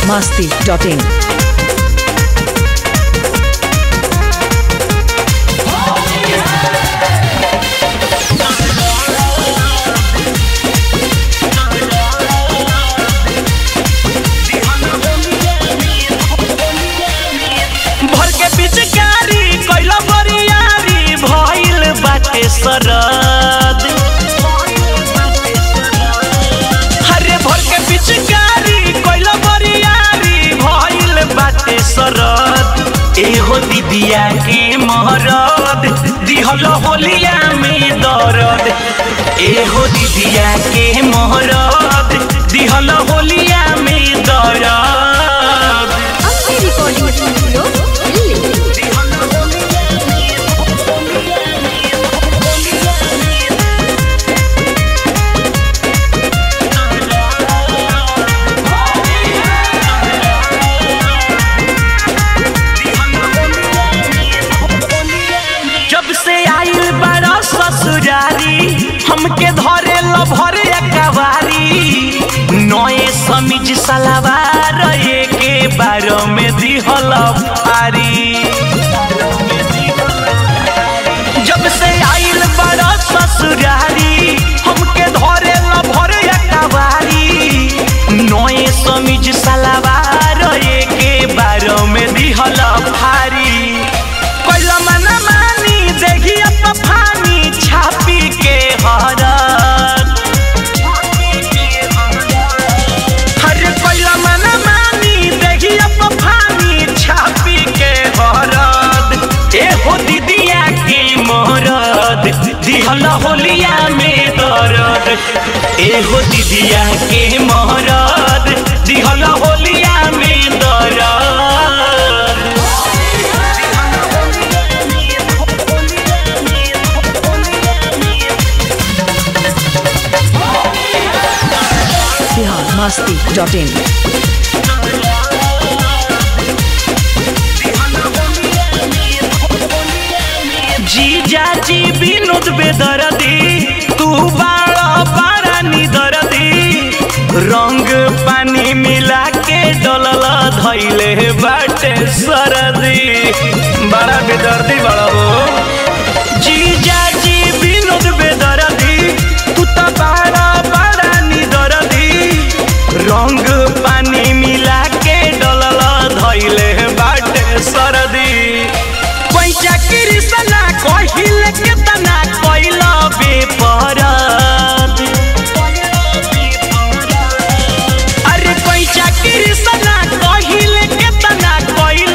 masti.in. भर के पिचकारी कैला बरियारी भइल बाटे सरद हरे भर के पिचकारी कैला बरियारी भइल बाटे सरद एहो दीदिया के महरद दिहल होलिया में दरद एहो दीदिया के महरद दिहल होलिया में दरद अपने रिकॉर्डिंग स्टूडियो दिल्ली जब से आइल बड़ा ससुरारी हमके धरे लभरे कवारी नए समीज सलावार के बारो में दिहल फारी जब से आइल बड़ा ससुरारी हमके धरे लभरे कवारी नए समीज सलावार के बारो में दिहल फारी कैला मना मानी देखी अब फानी छापी के हरत हर कैला मना मानी देखी अब फानी छापी के हरत एहो दीदिया के मोरद दिहल होलिया में दरद एहो दीदिया के मोरद दिहल होलिया में दरद Bihar masti.in. जीजा जी विनोद बेदरदी तू बाड़ा बाड़ा निदरदी रंग पानी मिला के डलल धैले बाटे सरदी बड़ा बेदर्दी बड़ा हो जीजा जी विनोद बेदरदी तू तो बाड़ा बाड़ा निदरदी रंग पानी मिला के डलल धैले बाटे सरदी पैसा कृष्णा कहिल केतना कैल बेपरद अरे पैसा कृष्णा कहिल केतना कैल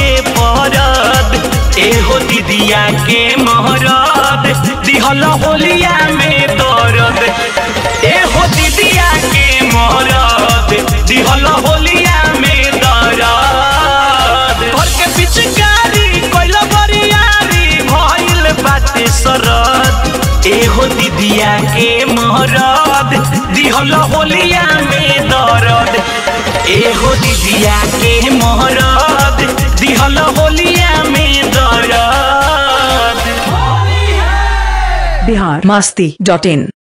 बेपरद एहो दीदिया के महरद दिहल होलिया में दरद एहो दीदिया के महरद दिहल होलिया में दरद घर के पिचकारी कैल बरियारी भइल बाटे सरद एहो दीदिया के महरद दिहल होलिया में दरद एहो दीदिया के महरद दिहल होलिया में दरद Bihar masti.in.